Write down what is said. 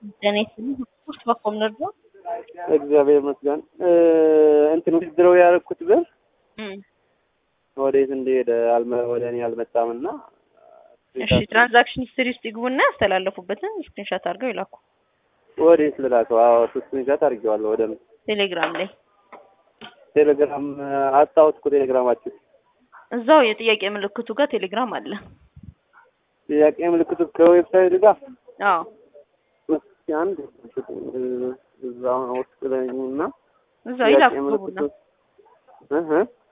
ጤና ይስጥልኝ። ስፖርት በኮም ነርዶ እግዚአብሔር ይመስገን። እንትን ውድድረው ያደረኩት ብር ወዴት እንደሄደ አልመ- ወደ እኔ አልመጣም እና እሺ፣ ትራንዛክሽን ሂስትሪ ውስጥ ይግቡና ያስተላለፉበትን ስክሪንሾት አድርገው ይላኩ። ወዴት ልላከው? አዎ ስክሪንሾት አድርጌዋለሁ። ወደ ቴሌግራም ላይ ቴሌግራም አጣሁት እኮ ቴሌግራማችሁ። እዛው የጥያቄ ምልክቱ ጋር ቴሌግራም አለ። ጥያቄ ምልክቱ ከዌብሳይት ጋር አዎ እስኪ አንድ እዛ ውስጥ ላይ እና እዛው ይላኩ ግቡና እህ